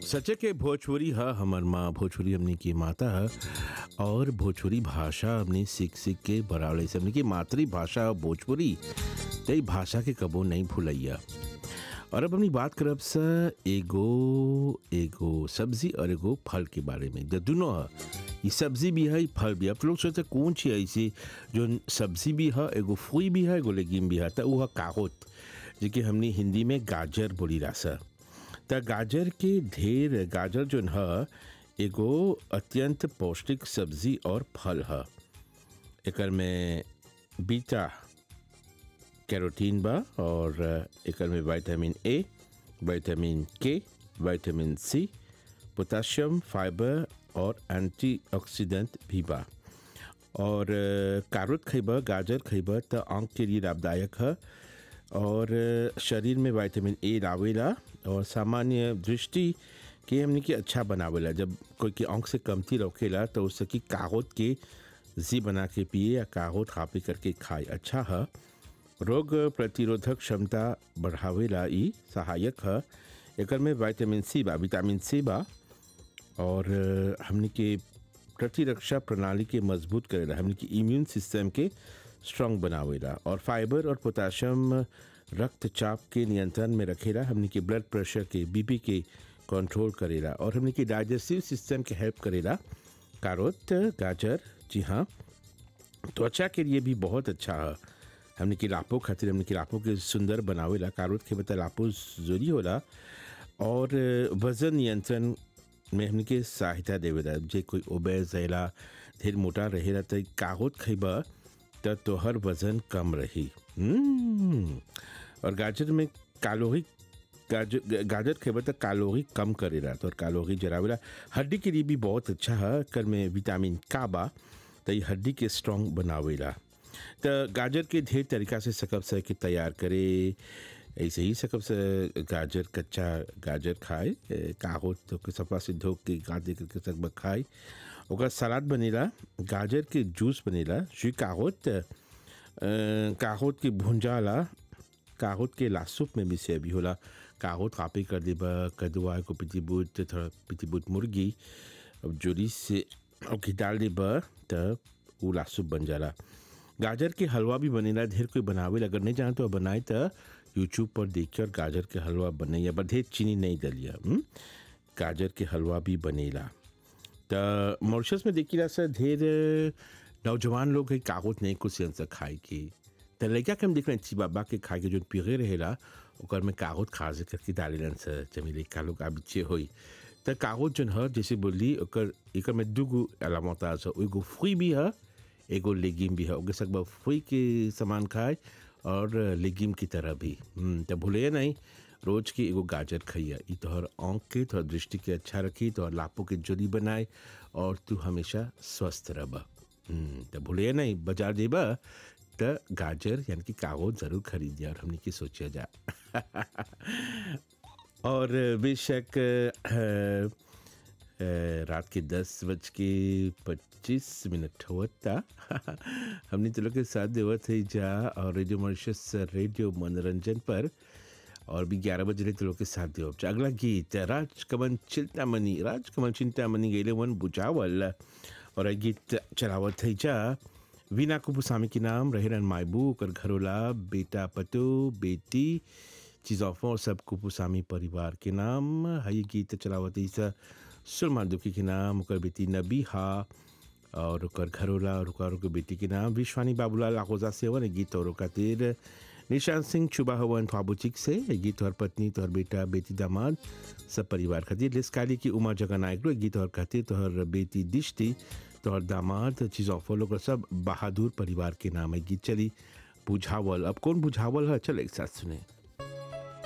सचे के भोजपुरी ह हमर माँ भोजपुरी हमनी की माता ह और भोजपुरी भाषा हमनी सीख सीख के बड़ावले से हमनी की मातृभाषा भोजपुरी त ई भाषा के कबो नहीं भूलैया और अब हमनी बात करब स एगो एगो सब्जी और एगो फल के बारे में जो दोनों ह ई सब्जी भी है ई फल भी है आप लोग सोचते कौन ची ऐसी जो सब्जी भी है एगो फूई भी है एगो लेगिम भी है त ऊ है काहोत जेके हमनी हिंदी में गाजर बोली रासा त गाजर के ढेर गाजर जोन ह एगो अत्यंत पौष्टिक सब्जी और फल ह एकर में बीटा कैरोटीन बा और एकर में vitamin A vitamin K vitamin C potassium fibre और एंटीऑक्सीडेंट भी बा और कारोत खइबा गाजर खइबा त आँख के लिए लाभदायक है और शरीर में विटामिन ए लावेला और सामान्य दृष्टि के हमने के अच्छा बनावेला जब कोई की आँख से कमती रखेला तो उससे की कागोत के जी बना के पिए या कागोत खा पी करके खाए अच्छा है रोग प्रतिरोधक क्षमता बढ़ावेला ई सहायक है एकर में विटामिन सी बा विटामिन सी बा और हमने के प्रतिरक्षा प्रणाली के मजबूत करेला हमने के इम्यून सिस्टम के स्ट्रांग बनावेला और फाइबर और पोटाशियम रक्तचाप के नियंत्रण में रखेला हमने के ब्लड प्रेशर के बीपी के कंट्रोल करेला और हमने के डाइजेस्टिव सिस्टम के हेल्प करेला कारोत गाजर जी हाँ त्वचा के लिए भी बहुत अच्छा है हमने के लापो खातिर हमने के लापो के सुंदर बनावेला कारोत के बता लापो जरूरी होला और वजन नियंत्रण में हमने के सहायता देवेला जे कोई ओबेज रहेला ढेर मोटा रहेला तो कागोत खइबा त तोहर वजन कम रही और गाजर में कैलोरी गाजर गाजर खेबा तो कैलोरी कम करेला तो कैलोरी जरावेला हड्डी के लिए भी बहुत अच्छा है कर में विटामिन का बा तो ये हड्डी के स्ट्रांग बनावेला तो गाजर के ढेर तरीका से सकब से के तैयार करे ऐसे ही सकब से गाजर कच्चा गाजर खाए कागो तो के सफा से धो के गादे करके सकब खाए ओकर सलाद बनेला गाजर के जूस बनेला जी कागोत कागोत के भुंजाला कागोत के लासुप में भी से भी होला कागोत कापी कर देबा कदुआ को पिटी बूट थोड़ा पिटी बूट मुर्गी अब जोरी से ओके डाल देबा तब वो लासुप बन जाला गाजर के हलवा भी बनेला ढेर कोई बनावे अगर नहीं जाने तो बनाए तो यूट्यूब पर देखिए और गाजर के हलवा बने या ढेर चीनी नहीं डलिया गाजर के हलवा भी बनेला तो मॉरिशस में देखिला सर ढेर नौजवान लोग है कागज नहीं कुछ से खाए के तो लड़का के हम देख रहे हैं बाबा के खाए के जो पिघे रहेला ओकर में कागज खाजे करके डालेलन सर जमी लड़का लोग आबिचे होई तो कागज जो है जैसे बोली ओकर एकर में दूगो अलामत है एगो फ्री भी है एगो लेगिम भी है ओके सकबा फ्री के सामान खाए और लेगिम की तरह भी तो भूलिए नहीं रोज की एगो गाजर खइया ई तोहर आँख के तोहर दृष्टि के अच्छा रखी तोहर लापों के जोड़ी बनाए और तू हमेशा स्वस्थ रह तो भूलिए नहीं बाजार जेबा तो गाजर यानी कि कागज जरूर खरीदिया और हमने की सोचा जा और बेशक रात के दस बज के पच्चीस मिनट होता हमने तो लोग के साथ देवत है जा और रेडियो मॉरिशस रेडियो मनोरंजन पर और भी ग्यारह बज रहे तो लोग के साथ देव अगला गीत राजकमल चिंतामणि राजकमल चिंतामणि गेले वन बुझावल और गीत चलावत है जा वीना कुपुसामी के नाम रहेरन मायबू कर घरोला बेटा पतो बेटी चीज़ों और सब कुपुसामी परिवार के नाम है गीत चलावत है सुरमा दुखी के नाम ओकर बेटी नबी हा और ओकर घरोला और ओकर बेटी के नाम विश्वानी बाबूलाल आखोजा से हवन गीत और खातिर निशांत सिंह छुबा हवन फाबुचिक से गीत और पत्नी तोहर बेटा बेटी दामाद सब परिवार खातिर लिस्काली की उमा जगन नायक गीत और खातिर तोहर बेटी दिश्ती तोहर दामाद चीज़ ऑफर लोग सब बहादुर परिवार के नाम है गीत चली बुझावल अब कौन बुझावल है चल एक साथ सुने